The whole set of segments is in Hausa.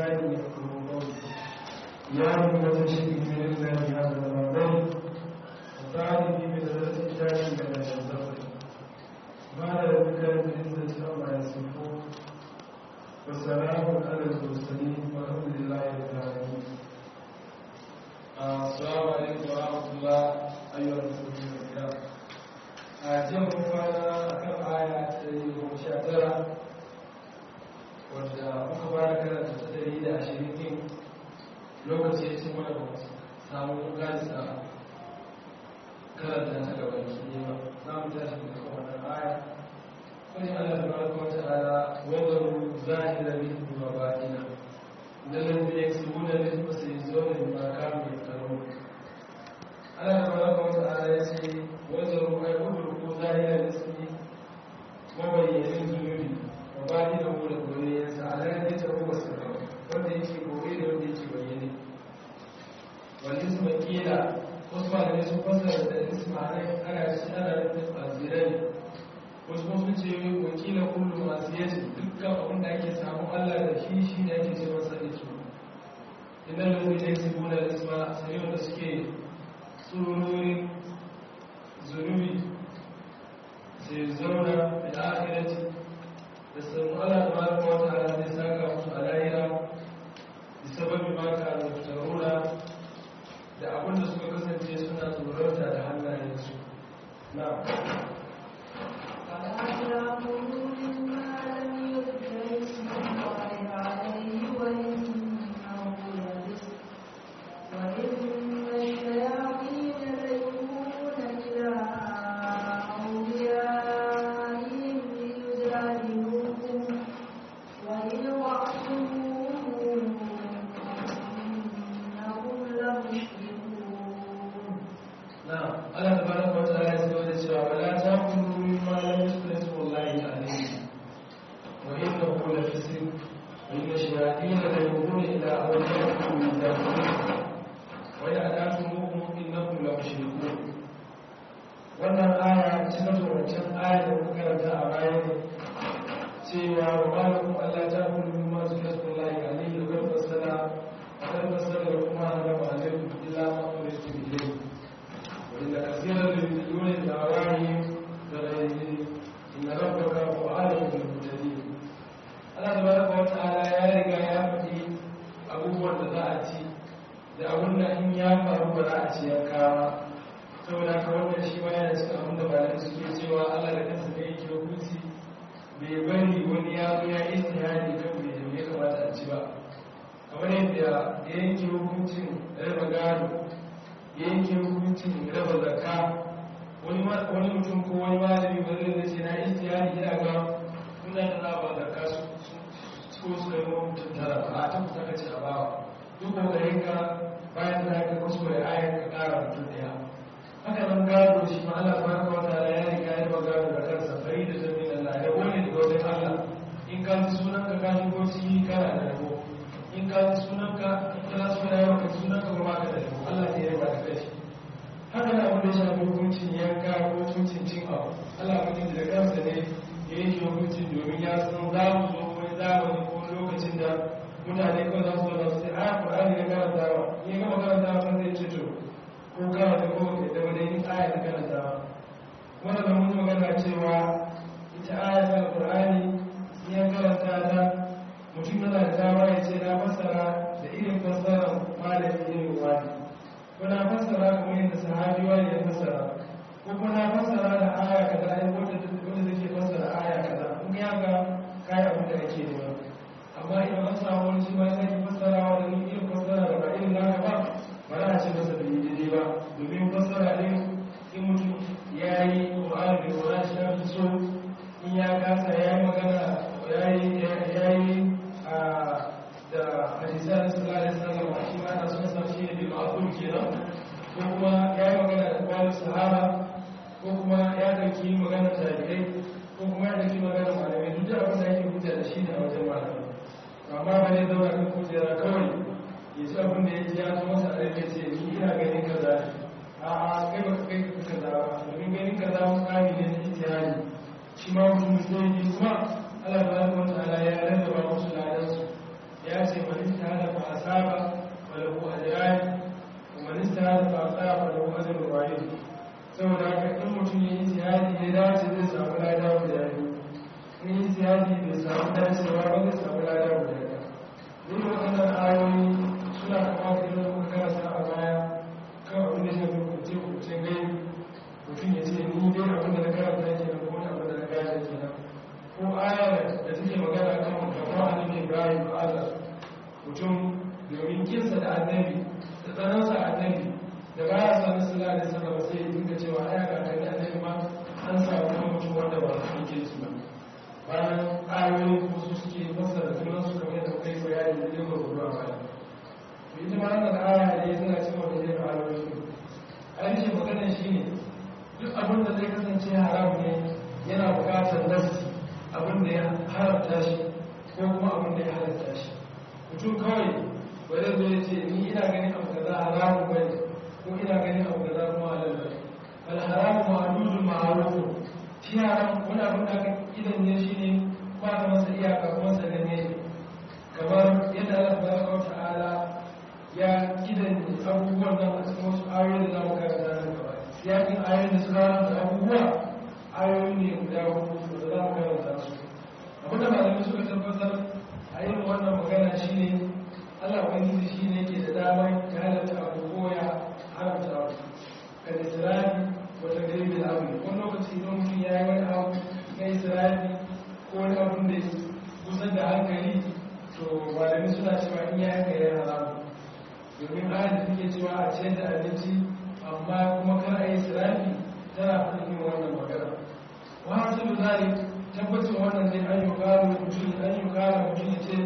لساني يفقهوا قولي يا أيها الشيء من الله هذا المرضي وساعدني في مدرسة كتابي من الزفر ما لا يمكن العزة عما يصفون والسلام على المرسلين والحمد لله رب العالمين السلام عليكم ورحمة الله أيها المسلمين الكرام أجل مفانا كم آية تريد مشاهدة wadda muka fara karanta ta dari da ashirin din lokaci ya ce mana ba samu gasa karanta ta gaba ki ne ba za mu tashi da kuma wannan aya wani Allah ta baraka wa ta'ala wadaru zahira min wa batina dallan da yaksubuna min fasayzuna bima kanu yaftarun Allah ta baraka wa ta'ala ya ce wadaru ay wadaru zahira ismi mabayyanin zunubi wa batina mu da goyensa alayhi ya tabu wasara wanda yake goye da wanda yake bayyane wal isma kila wasu malamai sun fasara da isma ne ana shi ana nufin azirai wasu kuma sun ce wakila kullu masu yaji dukkan abin da ake samun allah da shi shi ne ake ce masa isma inda da zai ne su gona isma sai wanda suke tsururin zunubi sai zauna da akirati da sanu allah ta baraka wata ala zai saka musu a lahira da sababin maka da fitaruna da abinda suka kasance suna tsorata da hannayensu na shi ma mutum zai yi kuma Allah ta zama wata ala ya rarraba musu ladansu ya ce wani ta mutum ya yi jihadi ya dace zai samu lada guda biyu in yi jihadi bai samu dacewa ba zai samu lada guda biyu duk waɗannan ayoyi suna kama da irin muka karasa a baya kan abin da shafi kuce kuce gai mutum ya ce ni dai abin da na karanta ke nan ko abin da na gane ke nan ko aya da take magana kan kamar annabi ibrahim a allah mutum domin kinsa da annabi da tsanansa annabi da baya sami sallah da sallah sai ya dinga cewa aya ga kan annabi ma an samu kuma mutum wanda ba su yake su ba bayan ayoyin kuma su suke masa da sunan su kamar yadda kai bayani da yin gurguru a baya ita ma wannan aya ne suna cewa da yin ayoyi ainihin magana shi ne duk abin da zai kasance haram ne yana bukatar nasi abin da ya haramta shi ko kuma abin da ya halatta shi mutum kawai wadda zai ce ni ina ganin abu kaza haramun bane ko ina ganin abu kaza kuma halal bane al haramu ma'dudun ma'rufun shi haram wani abin da aka idan ne shi ne ba da masa iyaka kuma sananne ne kamar yadda Allah tabaraka wa ta'ala ya idan abubuwan nan a cikin wasu ayoyi da za mu karanta nan gaba yakin ayoyin da suka haramta abubuwa ayoyi ne guda hudu da za mu karanta su abinda malamai suka tabbatar a yin wannan magana shine Allah ubangiji shine yake da dama ya halatta abu ko ya haramta abu kan isra'i wata gari bil abu wani lokaci don mutum ya yi wani abu na isra'i ko wani abun da kusan da hankali to malamai suna cewa in ya haka ya haramu domin ayat da take cewa a ciyar da abinci amma kuma kar a yi isra'i tana faɗin yin wannan magana wa hasilu zalik tabbacin wannan ne an yi karo mutum an yi karo mutum ya ce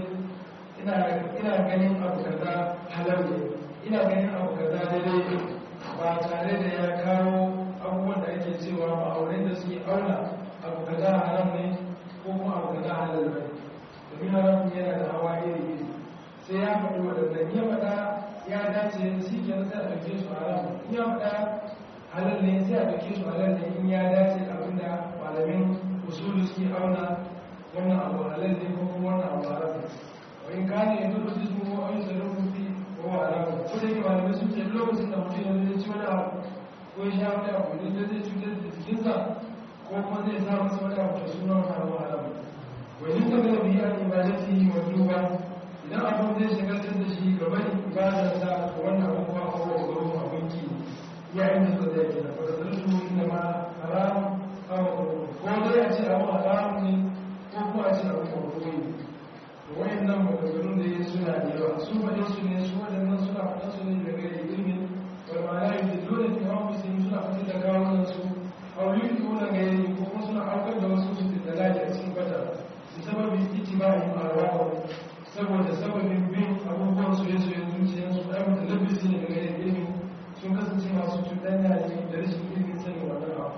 ina ganin abu kaza halal ne ina ganin abu kaza daidai ne ba tare da ya kawo abubuwan da ake cewa ma'aurin da suke auna abu kaza haram ne ko kuma abu kaza halal ne domin haram yana da hawa iri iri sai ya faɗi waɗannan ya faɗa ya dace shi ke sai a ɗauke su haram in ya faɗa halal ne sai a ɗauke su halal ne in ya dace abinda malamin usulu suke auna wannan abu halal ne ko kuma wannan abu haram ne wa in ka ne yanzu da su ko an zara rufi ko haram ko da yake malamai sun ce lokacin da mutum yanzu zai ci wani abu ko ya sha wani abu ne zai cutar da jikinsa ko kuma zai sa masa wani abu da suna wani abu haram wa in ka gana biya ibadati wa duba idan abin zai shagaltar da shi gaban ibadarsa ko wannan abu kuma ko wa gurin abinki yayin da suka zai kenan fa da su inda ma haram ko dai a ce abu haram ne ko kuma a ce abu mawdu'i ne wayan nan maganganun da ya suna da yawa su faɗe su ne su waɗannan suna faɗa su ne daga ilimin wal ma'ana yi da dole ne hawa musulmi suna faɗi da kawunan su auli ko na gairi ko kuma suna aukar da wasu su da lafi a cikin bata su sababin itibahi ma'arawa saboda sababin bin abubuwan su ya soya zuciyarsu ɗaya mutu labbisi ne daga ilimin sun kasance masu cuɗanya ne da rashin ilimin sanin wannan abu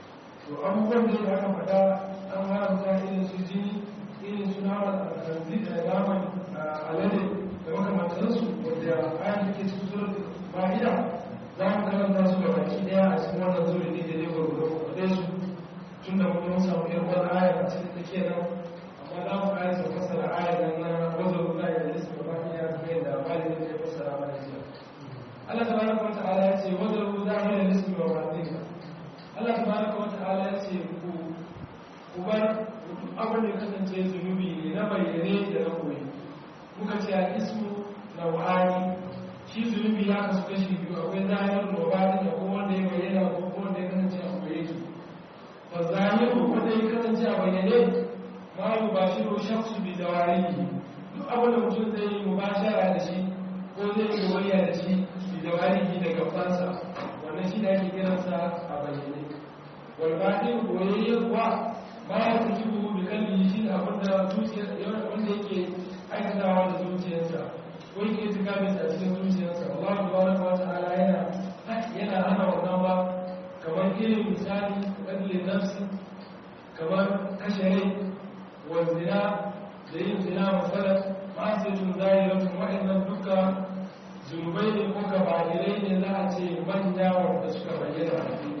to abubuwan da ya aka faɗa an haramta irin su jini irin su nama da naman alade da makamantansu wadda ayan da ke cikin surat ma'ida za mu karanta su da baki daya a cikin wannan zuri ne da ne gwargwaro da su tun da mun samu yan wani aya a cikin take nan amma za mu kare su fasara aya nan na wazar ruwa ya da su gaba ɗaya kamar yadda malin da ya fasara mana jiya Allah tabaraka wa ta'ala ya ce wazar ruwa zahira lismi wa ma'adika Allah tabaraka wa ta'ala ya ce ku ku bar abin da kasance zunubi ne na bayyane da na koyi muka ce a ismu na wa'ani shi zunubi ya kasu kashi biyu akwai zahirin robani da kuma wanda ya bayyana ko kuma wanda ya kasance a koye ki fa zahiru wanda ya kasance a bayyane ma yi ba shi ro shaksu bi da warihi duk abin da mutum zai yi mubashara da shi ko zai yi goyayya da shi bi da warihi da gabansa wannan shi da ake kiransa a bayyane wal batin goyayya kuwa ba ya fi jibu da kalli shi da abin da wanda yake aikatawa da zuciyarsa ko yake tuka mai a cikin zuciyarsa Allah tabaraka wa ta'ala yana yana hana wannan ba kamar irin misali kadlin nafsi kamar kashe rai wa zina da yin zina masalan ma sai tun zahiratun wa'annan duka zunubai ne ko gabahirai ne za a ce manya wanda suka bayyana a fili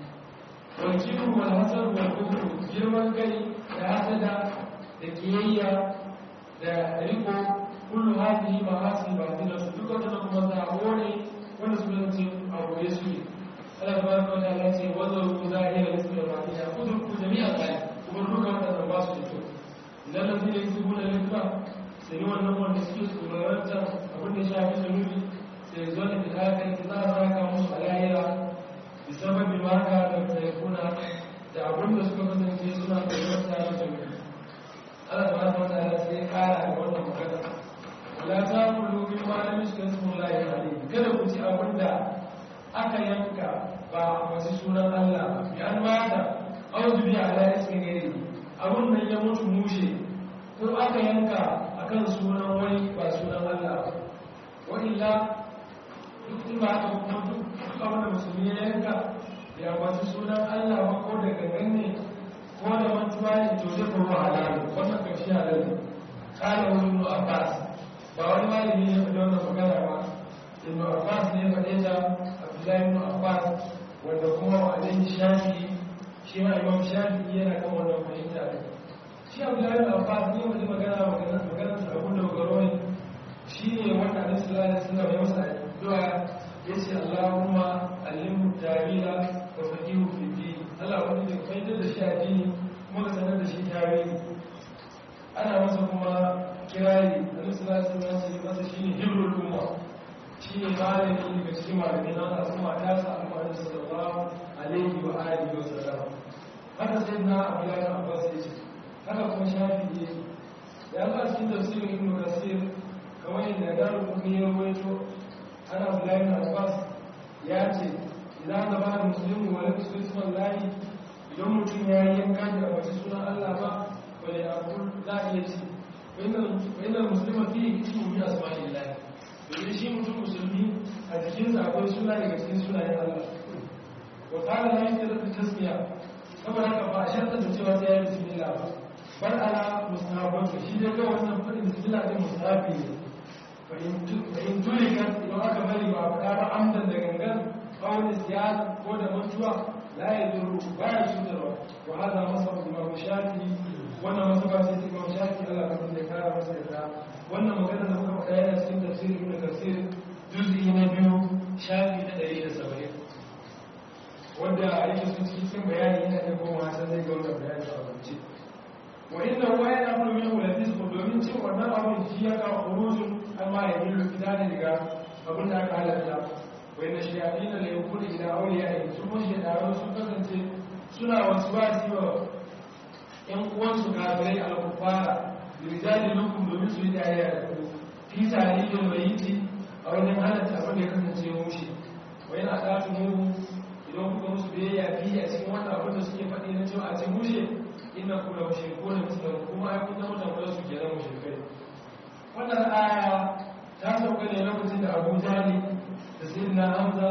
walkiru wal hasad wal kufru girman kai da hasada da kiyayya da riko kullu hadhihi ma'asi batila su duka da kuma sabo ne wanda su zance a goye su ne Allah tabaraka wa ta'ala ce wazaru zahira rizqi rahmatiha udruku jami'an ayat kuma duka wannan ba su da kyau idan lafi ne su guna rizqa sai wannan wanda suke tsoronta abin da shafi zunubi sai zo da fitakai za a saka musu a lahira bisababin maka da taikuna da abin da suka kasance suna tsoronta da zunubi Allah tabaraka wa ta'ala sai kara da wannan magana wala ta kullu min ma lam yusbihu la alayhi kada ku ci abin da aka yanka ba masu sunan Allah bi an mata auzu bi ala ismi gairi abun nan ya mutu mushe ko aka yanka akan sunan wani ba sunan Allah wa illa duk in ba aka kuma duk abin da musulmi ya yanka ya masu sunan Allah ba ko da gangan ne ko da mantuwa ne to zai kuma halalu wannan karshe halalu kala wani ibn Abbas ba wani malami ne faɗi wannan magana ba ibn Abbas ne ya faɗe ta Abdullahi ibn Abbas wanda kuma wa alaihi shafi shi ma imam shafi yana kan wannan fahimta ne shi Abdullahi ibn Abbas ne wani magana magana magana sa abun da garo ne shi ne wanda Annabi sallallahu alaihi wasallam ya masa addu'a yace Allahumma allimhu tawila wa faqihu fi din Allah wanda ya fahimtar da shi addini kuma ka sanar da shi tarihi ana masa kuma kirari Annabi sallallahu alaihi wasallam ya masa shine hibrul umma shi ne malami daga cikin malamai na wata al'umma ta sa al'umma sallallahu alaihi wa alihi wa sallam haka sai na abdullahi abbas ya ce haka kuma shafi ne ya ba cikin tafsirin ibnu kasir kamar yadda garu kuma ya rawaito ana abdullahi abbas ya ce idan da ba musulmi wa lafi sunan lahi idan mutum ya yi yanka da wasu sunan allah ba wani abu za a iya ci wani musulma fi ismu bi asma'illahi domin shi mutum musulmi a jikinsa akwai suna daga cikin sunayen Allah wa qala la yastadu tasmiya saboda haka ba a sharta da cewa sai ya yi bismillah ba bar ala mustahabban shi dai ga wannan fadin bismillah din mustahabi ne fa in tulika idan aka bari ba faɗa ba amdan da gangan kawai siyasa ko da mantuwa la yadurru ba ya cutarwa wa hada masab imam shafi wannan masaba sai imam shafi Allah ka da kara masa da wannan magana da muka faɗa yana cikin tafsirin ibn kasir juz'i na biyu shafi na ɗari da saba'in wanda yake sun cikin bayani yana da goma san zai ga wannan bayani a rubuce wa inna huwa yana kullu min ulatis ko domin cin wannan abun shi ya ka khurujun amma ya yi fita ne daga abin da aka halatta wa inna shayatin la yakunu ila awliya su mun shi da sun kasance suna wasu ba su wa ƴan uwansu kafirai al-kuffara rijali lukum domin su yi dariya da ku fi tarihin mayiti a wajen halatta abin da ya kasance mushi wai na ɗatu mu idan kuka musu biyayya fi a cikin wannan abin da suke faɗi na cewa a ce mushe inna kula mushe ko da musulun kuma ai kun zama tambayar su kenan mushrikai wannan aya ta sauka ne lokacin da abu jali da sayyidina hamza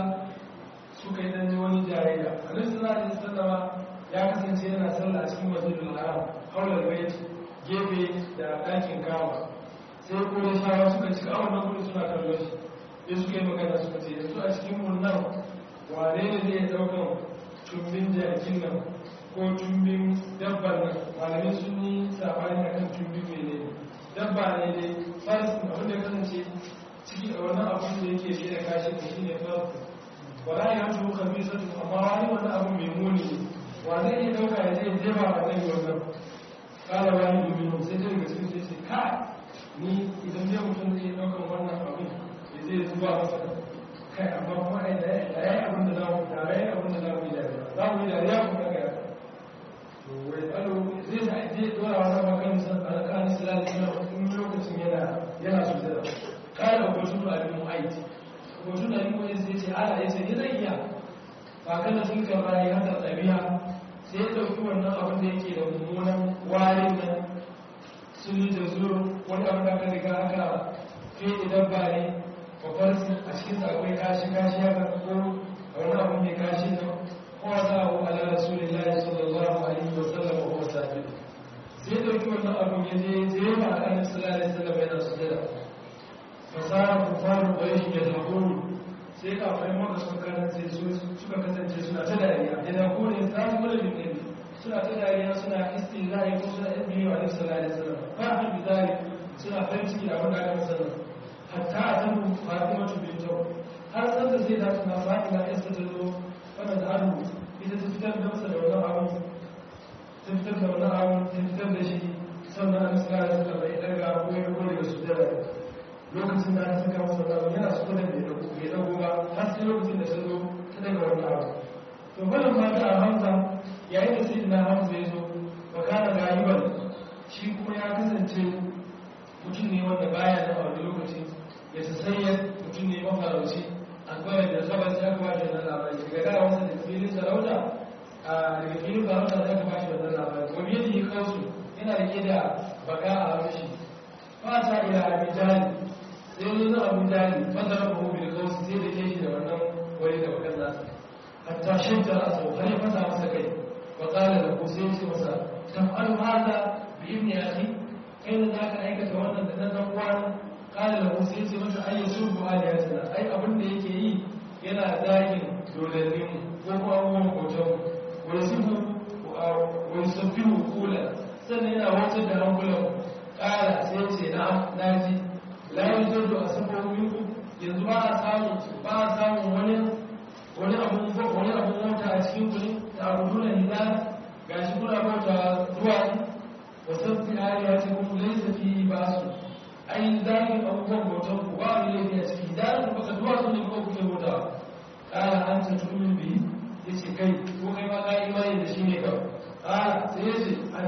suka yi dan wani jayayya alaihi sallallahu alaihi wasallam ya kasance yana sallah a cikin masjidul haram haulal bait gefe da ɗakin kama sai kuma shawa suka ci a wannan gudu suna kallon shi sai suka yi magana suka ce yanzu a cikin mun nan wane ne zai ɗaukan tumbin jakin nan ko tumbin dabban nan malamai sun yi sabani a kan tumbin mai ne dabba ne dai farsin abin da kasance ciki da wannan abin da yake shi da kashi da shi ne farsin wala ya tuhu kamisatu amma wani wani abu mai muni ne wa zai iya ɗauka ya zai jefa a nan wannan kala wani domin sai ta daga cikin sai ka ni idan zai mutum zai ɗaukar wannan abin ya zai zuba masa kai amma kuma ai da ya yi abin da za mu da ya yi abin da za mu yi dariya za mu yi dariya kuma daga ya to wai tsaro zai sa zai dora wani maganin san alƙalin silali suna in lokacin yana yana su da kala gwajin da abin mu'aiti gwajin da abin mu'aiti sai ce ala ya ce ni zai iya ba kana sun kan rayu haka ɗabi'a sai ya ɗauki wannan abin da yake da mummunan warin nan sun yi da zuru wani abin da aka riga aka fiye dabba ne babbar a cikin akwai kashi kashi ya ko a wani abin mai kashi nan ko a sa abu ala rasulillahi sallallahu alaihi wa sallam wa huwa sajid sai ya ɗauki wannan abin ya je je ba a kan sallallahu alaihi wa sallam yana sujada fasara kufaru quraish yadhakuru sai kafin maka suka kasance suka kasance suna ta dariya idan ko ne za su kula bin nabi suna ta dariya suna istizai ko suna ibni wa alaihi sallallahu alaihi wasallam fa bi zali suna farin ciki da wanda aka sanar hatta atamu fatima bintu har san da sai da suna fatima isa ta zo wannan da hannu ita ta fitar da masa da wannan abu ta fitar da wannan abu ta fitar da shi sannan an tsara da suka bai daga ko ya ko daga su da lokacin da aka saka masa wannan yana su da bai dago bai dago ba har sai lokacin da ta zo ta daga wannan abu to wannan ma da hamza yayin da sai na hamza ya zo wa kana galiban shi kuma ya kasance mutum ne wanda baya da wani lokaci ya tasayya mutum ne mafarauci an kwaya da sabar sai aka bashi wannan labari daga gara wasa da filin sarauta a daga filin sarauta sai aka bashi wannan labari wani yadda ya kawo su yana rike da baka a harshe fata ila abin jali sai yi na abin jali fata rafa hobi da kawo sai da ke shi da wannan wani da bakan nasa hatta shidda a sau har ya fasa masa kai wa kala da ko sai ce masa taf'alu hada bi ibni akhi kai da zaka aikata wannan da nan dan uwan kala da ko sai ce masa ai yasu bu aliyatina ai abin da yake yi yana zagin dodannin ko ko abubuwan hoton wa yasubu wa yusabbihu kula sannan yana wata da hankulan kala sai ce na naji la yuzuru asabu minku yanzu ba a samu ba a samu wani wani abun wani abun mota a cikin kuli ta abudu na hida ga shi kuna bauta zuwa wasan fi hali ya ce kuma laisa fi ba su ai zagin abubuwan bautan ku ba wani laifi a ciki da ku baka zuwa su ne kuma kuke bauta kala an ta tumin bi ya ce kai ko kai ma ka imani da shi ne kawai kala sai ya ce ana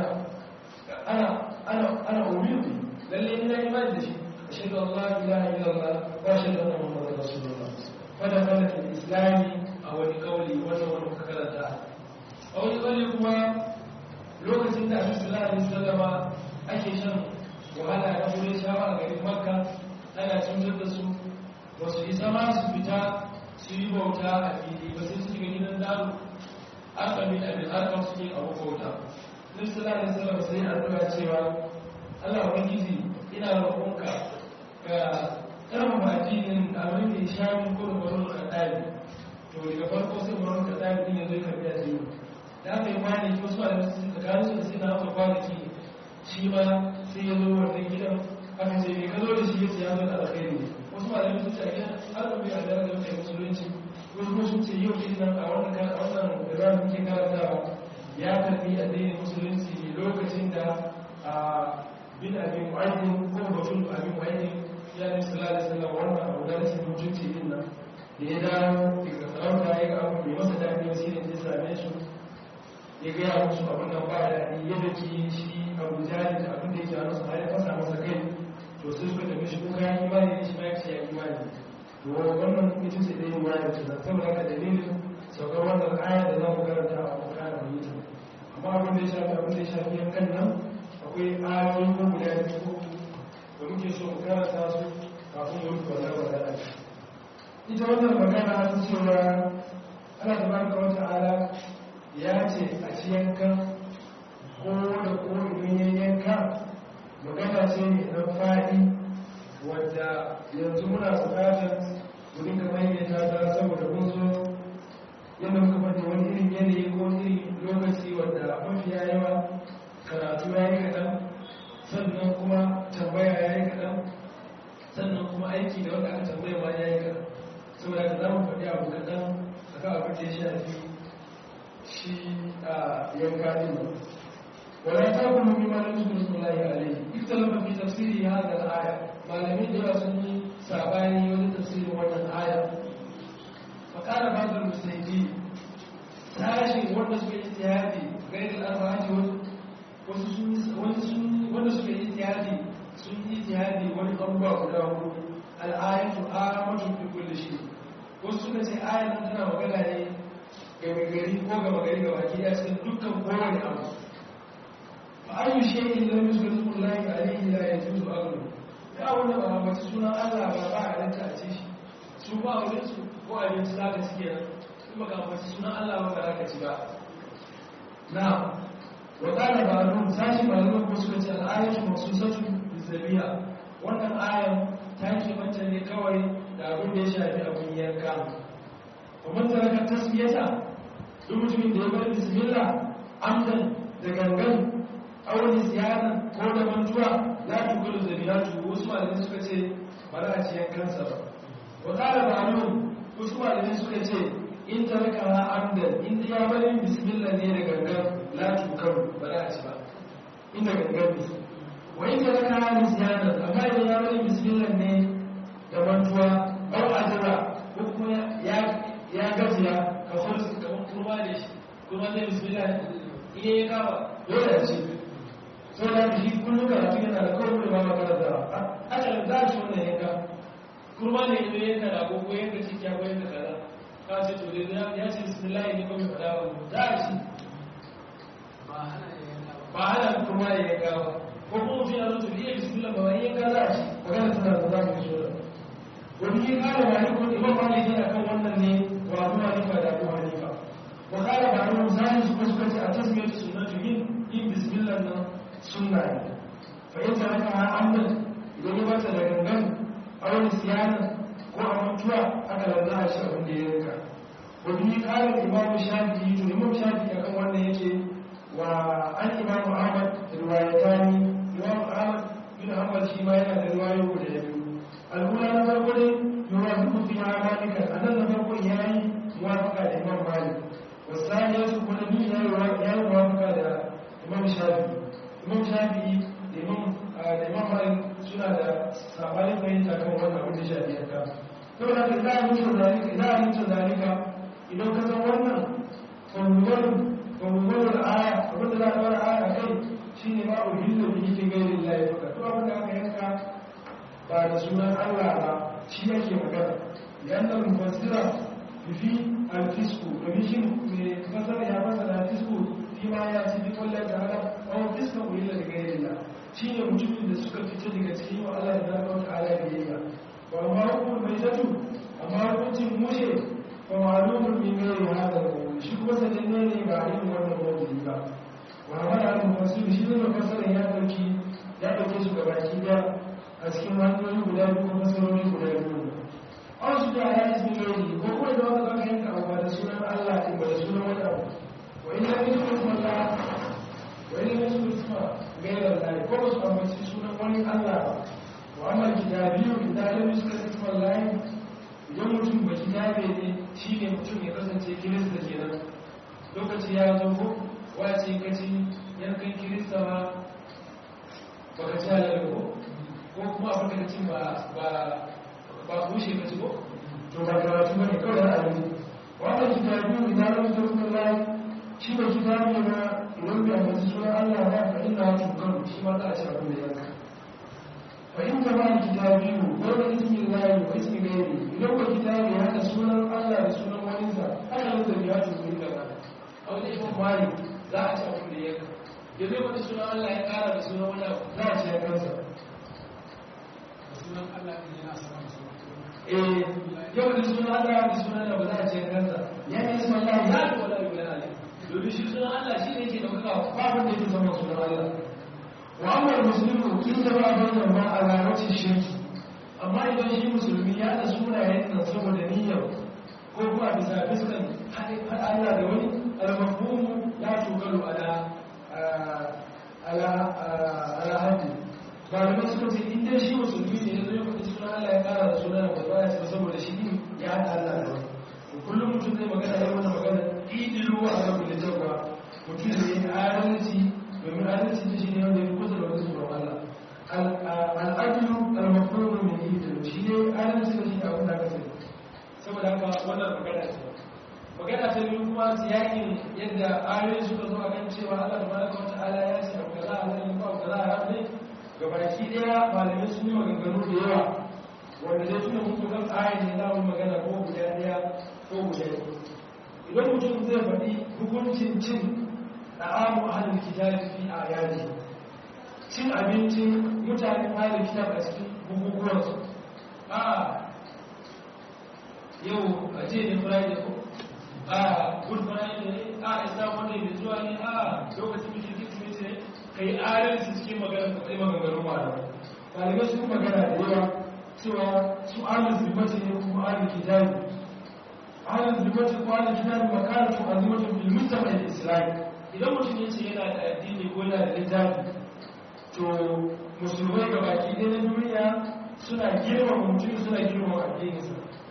ana ana ana umiru bi lalle ina imani da shi ashhadu an la ilaha illallah wa ashhadu anna muhammadar rasulullah fada fada fil islami a wani kauli wannan wani muka karanta a wani kauli kuma lokacin da annabi sallallahu alaihi wasallama ake shan wahala na wurin shawa a garin makka ana cutar da su ba su isa ma su fita su yi bauta a fili ba sai su shiga gidan daru arkamin abin arkam suke abu bauta annabi sallallahu alaihi wasallama sai addu'a cewa Allah ubangiji ina roƙonka ga karfafa addinin abin da ya sha min ko da baron kaɗaɗi to daga farko sai baron kaɗaɗi ɗin ya zo ya karɓi addini da aka yi kwanaki wasu a yanzu tsakanin su da sai na haka kwanaki shi ma sai ya zo wannan gidan aka ce mai ka zo da shi ya ce ya zo da alkhairi wasu ma da yanzu ce a gidan har da bai a da kai musulunci wasu kuma sun ce yau din nan a wannan wannan da muke karantawa ya karɓi addinin musulunci lokacin da a bin abin mu'ayyin ko batun abin mu'ayyin ya ne sallallahu alaihi wasallam wannan abu da rashin mutunci din nan da ya dawo daga sarauta ya ga abu mai masa daɗi wasu ne zai same su ya gaya musu abin nan ba daɗi ya daki shi abu jari da abin da ya jaro su har ya fasa masa kai to sai suka tafi shi kuka yi imani ne shi ma ya ce ya imani to wannan ita ce dai imani ce nan saboda haka dalilin saukar wannan aya da za mu karanta a bukara mu yi ta amma abin da ya shafi abin da ya shafi yankan nan akwai ayoyi ko guda biyu da muke so mu karanta su kafin mu rufe wannan magana ita wannan magana ta cewa Allah tabaraka wa ta'ala ya ce a ci yankan ko da ko idan ya yanka magana ce ne na faɗi wadda yanzu muna buƙatar mu dinga maimaita ta saboda mun zo yadda muka faɗi wani irin yanayi ko irin lokaci wadda mafiya yawa karatu ya yi kaɗan sannan kuma tambaya ya yi kaɗan sannan kuma aiki da wanda aka tambaya ma ya yi kaɗan saboda ka za mu faɗi abu kaɗan a kan abin da ya shafi shi a yanka ɗin ba wala ta kuma mi ma nasu da suna yi alai ita lafa fi tafsiri ya hada aya malami da yawa sun yi sabani wani tafsirin wannan aya fakara ba da musaidi tashin wanda suka yi tiyadi gairin arba'ati wasu wanda suka yi tiyadi sun yi tiyadi wani abubuwa guda hudu al'ayatu amatun fi kulli shi wasu suka ce ayan nan tana magana ne ga gari ko ga gari ga baki ya cikin dukkan kowane abu fa ayu shay'in lam yuzkar ismullahi alayhi la yajuzu aqlu ya wanda ba a mace sunan Allah ba ba a ranta a ce shi su ba a wurin su ko abinci za ka ci kenan in baka mace sunan Allah ba ba za ka ci ba na wa qala ba'dhum sashi malaman ko suka ce al-ayatu maqsusatun bizabiya wannan ayan ta ke manta ne kawai da abin da ya shafi abin yanka kuma taraka tasmiyata duk mutumin da ya bar bismillah amdan da gangan aure ziyara ko da mantuwa la tukulu zabiyatu wasu malamai suka ce ba za a ci yankansa ba wa qala ba'dhum wasu malamai suka ce in taraka ha amdan in ya bari bismillah ne da gangan la tukar ba za a ci ba inda gangan ne wa in taraka ha nisyanan amma idan ya bari bismillah ne da mantuwa au azra ko kuma ya ya gajiya ka farsu kamar kurma da shi kuma zai bismillah iya ya kama dole ya ce so da shi kullum karatu yana da kawai da ba magana da haka da za shi wannan yanka kurma ne ne yanka da ko yanka cikiya ko yanka kaza ka ce to dai ya ce bismillah ne ko mai fada ba za a ci ba hana kurma ya yanka ba ko kuma mutum ya zo to iya bismillah ba wani yanka za a ci magana tana da za mu yi so da wani ya kara malikun imam maliki akan wannan ne wa abu hanifa da abu hanifa wa kara ba ruwan zahiri su kusa ce a tasmiyar sunnatu yin yin bismillah nan sunna ne fa in taraka ha amdan idan ya bata da gangan aure siyana ko a mutuwa aka lanza a shi abin da ya rika wa bi kara imam shafi'i to imam shafi'i akan wannan yake wa an imam ahmad riwayatani imam ahmad bin hanbal shi ma yana da riwayoyi guda biyu al'ula na farko dai yuwafiqu fi amalika anan na farko yayi muwafaqa da imam malik wasani ya su kuma bi yayi yayi muwafaqa da imam shafi'i imam shafi'i da imam da imam malik suna da sabanin fahimta kan wannan abin da shafi yanka saboda haka idan an mutu zalika idan an mutu zalika idan ka san wannan fawwar fawwar aya abin da za a fara aya kai shine ma uhillu bihi fi ghairi llahi fakat to abin da aka yanka ba da sunan Allah ba shi yake magana yanda mufassira fi al-fisku domin shi ne fasara ya fasara al-fisku fi ma ya ci bi kullum da haka aw fiska ulila da gairilla shi ne mutumin da suka fita daga cikin wa Allah da Allah ta'ala biyayya wa amma hukumar mai tatu amma hukuncin mushe fa ma'lumun min gairi hada da shi kuma sananne ne ba a yin wannan mawdu'i ba wa amma da mufassir shi ne mufassirin ya dauki ya dauke su gabaki daya a cikin hanyoyi guda biyu ko masarori guda biyu an su da ya ismi gairi ko kuma da wanda zaka yanka abu da sunan Allah din ba da sunan wani abu wa ina min kuma wa ina min kuma gairar Allah ko ba su amince sunan wani Allah ba wa amma kitabiyu idan lam yuska isma Allah idan mutum ba kitabe ne shine mutum ya kasance kirista kenan lokaci ya zo ko wace kaci yankan kirista ba baka ci halal ko ko kuma abin da cin ba ba bushe ka ci ko to ba karatu ba ne kawai ra'ayi wannan kitabu idan lam yusra Allah shi ba kitabu ne ba idan bai amince sunan Allah ba fa inna tukar shi ma za a ci abin da yanka fa in kama kitabiyu ko da ismi Allah wa ismi ghairi idan ba kitabu ya hada sunan Allah da sunan wani sa haka da biya tukar da ba a wani ibn malik za a ci abin da yanka yanzu wani sunan Allah ya kara da sunan wani abu za a ci ya kansa sunan Allah ne yana sama da sunan eh yau da sunan Allah da sunan Allah ba za a ce kansa ya ne sunan Allah ya da wala yi wala ne domin shi sunan Allah shi ne yake dauka babu da yake zama sunan Allah wa amma muslimu kin da ba bayan ma alamati shirki amma idan shi musulmi ya da sunayen nan saboda niyyar ko kuma bisa fiskan hadin Allah da wani al-mafhumu la tuqalu ala ala ala hadin malamai suka ce in dai shi musulmi ne zai faɗi sunan Allah ya ƙara da sunan da ba ya ce saboda shi din ya haɗa Allah da wani kullum mutum zai magana ya wani magana idilu a kan da jawa mutum da yin adalci domin adalci da shi ne wanda ya kusa da wani tsoron Allah al'adilu al-mafruḍu min idilu shi ne adalci da shi ne abin da aka sani saboda haka wannan magana ce magana ta biyu kuma siyakin yadda ayoyi suka zo a kan cewa Allah tabaraka wa ta'ala ya ce abu kaza a zai ba abu kaza a rafi gabaki daya malamai sun yi maganganu da yawa wanda zai tuna muku kan ayin ne za mu magana ko guda daya ko guda biyu idan mutum zai faɗi hukuncin cin da'amu ahlul kitabi fi ayati cin abincin mutanen ahlul kitab a cikin bukukuwansu a yau a ce ne friday ko a good friday ne a isa monday da zuwa ne a lokacin bikin kirsimeti ne ka yi adalci cikin magana ka kai maganganun malamai malamai sun magana da yawa cewa su ahlul zimmati ne kuma ahlul kitabi ahlul zimmati ko ahlul kitabi makaratu azimatun bil mujtama al islami idan mutum ya ce yana da addini ko yana da littafi to musulmai ga baki ɗaya na duniya suna girmama mutum suna girmama addininsa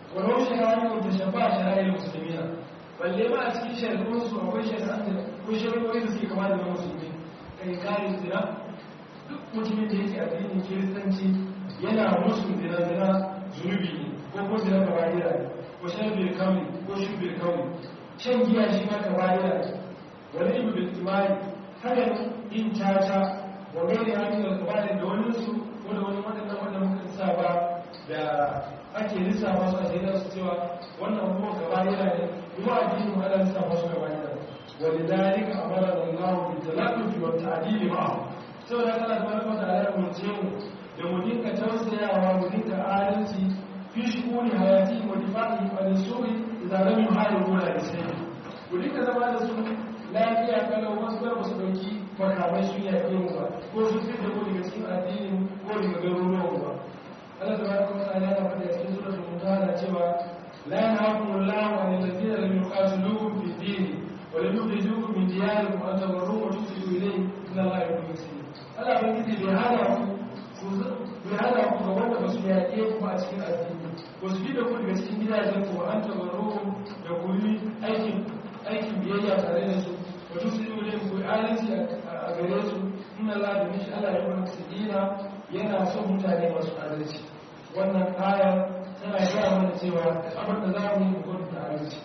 walau shari'a ko ta shafa shari'a musulmiya balle ma a cikin shari'un su akwai shari'a da ko shari'o'i da suke kama da na musulmi kai kare zina duk mutumin da yake addinin kiristanci yana musu zina zina zunubi ne ko ko zina ka bayira ne ko shan bil kauli ko shi bil kauli shan giya shi ma ka bayira ne wani ibu bil imani haka yin caca wa gairi hannun da kabarin da wani su ko da wani waɗannan wanda muka sa ba da ake lissafa su a shaidar su cewa wannan abubuwan gaba yana ne kuma addinin mu ana lissafa su gaba yana wani dalika amara da Allah bi talaqi wa ta'dili ma'a saboda kana da wani wanda Allah ya murce mu da mu dinka tausayawa mu dinka adalci fi shukuni hayati wa difa'i wa nisuri idan lam yuharibu la isai mu dinka zama da su lafiya kalau wasu gar su dauki makamai sun yaƙe mu ba ko sun fi da mu daga cikin addinin ko daga garuruwan mu ba Allah tabaraka wa ta'ala yana faɗa cikin suratul mumtahana cewa la yanhaakum Allahu 'anil ladzina lam yuqatilukum fid din wa lam yukhrijukum min diyarikum an tabarruhum wa tuqsitu ilayhim inna Allaha yuhibbul muhsinin Allah bai kiti bai hana ku bai hana ku ga wanda ba su yaƙe ku a cikin addini ba su bi da ku daga cikin gidajen ku an tabarruhum da ku yi aikin aikin biyayya tare da su wa tuqsitu ilayhim ku adalci a gare su inna Allaha bi mishi Allah yuhibbul muhsinin yana son mutane masu adalci wannan ayar tana gaya mana cewa abin da za mu yi mutum da adalci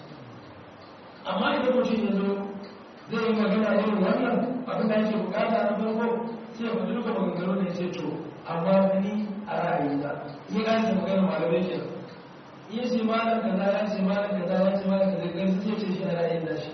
amma idan mutum ya zo zai yi magana irin wannan abin da ake bukata na farko sai ya faɗi duka maganganu ne sai to amma ni a ra'ayina ni ga shi magana malamai ke iya ce malam kaza ya ce malam kaza ya ce malam kaza gani sai ce shi a ra'ayin da shi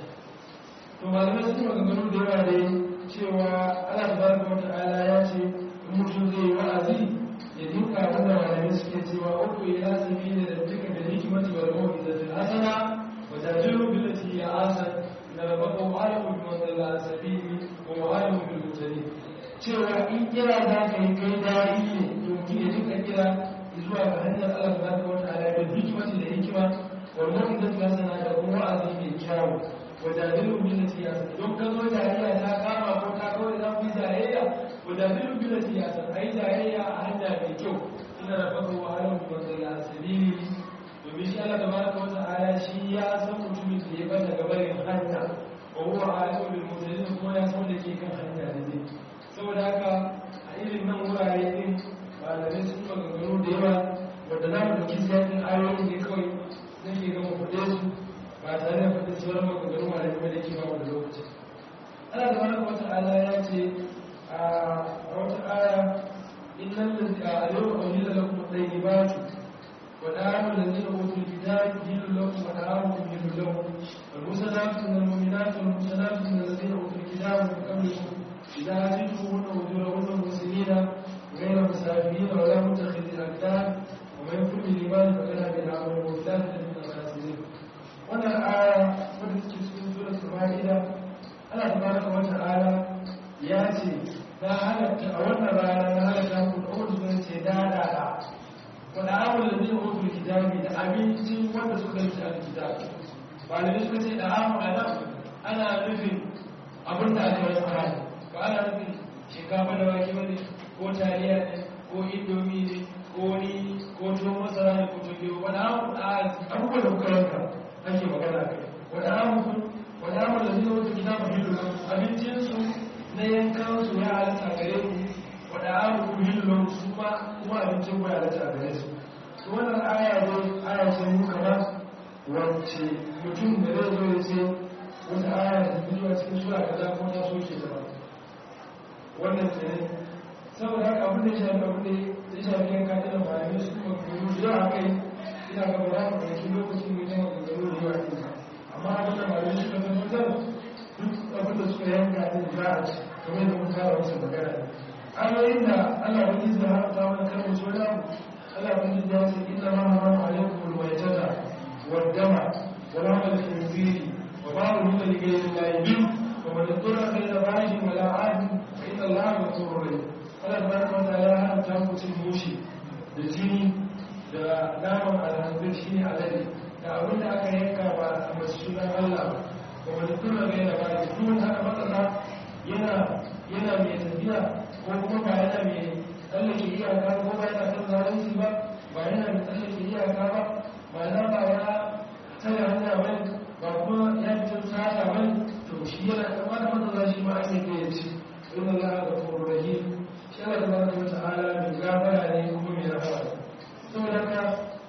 to malamai sun yi maganganu da yawa dai cewa Allah tabaraka wa ta'ala ya ce mutum zai yi wa'azi ya dinka abinda malamai suke cewa uku ila sabili da duka da hikimati wal mawidati hasana wa tajiru billati ya asan na rabaka wa alamu bi man dalla sabili wa alamu bil mutadin cewa in kira za ka yi kai dari ne to mutum ya dinka kira zuwa ga hanyar Allah tabaraka wa ta'ala da hikimati da hikima wal mawidati hasana da kuma wa'azi mai kyawu wa tajiru billati ya asan don ka zo jariya ta kama ko ta kawai za ku yi jayayya ودابلوا بالتي يأتن أي جاهية أهدى بكو إن ربك هو أعلم بمن ضل عن سبيله domin shi Allah tabaraka wa ta'ala shi ya san mutumin da ya bata gabarin hanya wa huwa alimu bil mutadin kuma ya san da ke kan hanya da ne saboda haka a irin nan wurare din malamai sun maganganu da yawa wanda za mu dauki sayan ayoyi ne kawai zan ke gama faɗe su ba tare da faɗin sauran maganganu malamai ba da ke ba mu da lokaci Allah tabaraka wa ta'ala ya ce a wata aya innan da yau aujida lakum tayyibatu wa da'amu allazina utul kitaba hilul lakum wa da'amukum hilul lahum wal musanatu minal mu'minati wal musanatu minal ladzina utul kitaba min qablikum idza atituhunna ujurahunna muslimina ghayra musafirina wa la mutakhidhina akdan wa man yakfur bil iman faqad habita amaluhu wa ulaika min al-khasirin wannan aya wadda take cikin suratul maida Allah tabaraka wa ta'ala ya ce na halatta a wannan rana na halatta ku da wanda sun ce dadada wanda amul da zai hutu kitabi da abincin wanda suka yi a kitabi ba da suka ce da amu a nan ana nufin abin da aka yi fara ba ana nufin shinkafa da wake bane ko taliya ne ko indomi ne ko ni ko tuwon masara ne ko tuwon wani amu a abubuwan da kuka yanka ake magana kai wani amu wani amu da zai hutu kitabi abincinsu na yankan su ya halatta gare ku wadda abu ku hillon su ma kuma abincin ku ya halatta gare su su wannan aya ne aya ce mu kama wacce mutum da zai zo ya ce wata aya da biyu a cikin sura kaza ko ta soke ta ba wannan ke ne saboda haka abin da ya shafi abin da ya shafi yanka ta da bayanai su kuma kuma da yawa kai ina ga ba za mu ɗauki lokacin mu yi maganganu da yawa ɗin amma abin da bayanai suka tabbatar duk abin da suka yanka ɗin za a ci kamar da mun fara wasu magana ayoyin da Allah wani zai haramta mana kalmar su wani abu Allah wani zai ce inna ma haramu alaikum alwajata wa dama wa lahmal khinziri wa ma ruhima li ghayri llahi bi wa man yadurra ghayra baghin wala 'adin fa inna Allaha ghafurur rahim Allah tabaraka wa ta'ala ya haramta mu cin mushi da jini da naman alhanzir shine alade da abin da aka yanka ba a masunan Allah ba wa man yadurra ghayra baghin duk haka matsala yana yana mai tafiya ko kuma ba yana mai tsallake iyaka ko ba yana kan zalunci ba ba yana mai tsallake iyaka ba ma'ana ba ya tare hanya bane ba kuma ya fita sata bane to shi yana kama da matsala shi ma ake kai ya ci inna Allah ga rahim shi Allah tabaraka wa ta'ala mai gafara ne kuma mai rahama saboda haka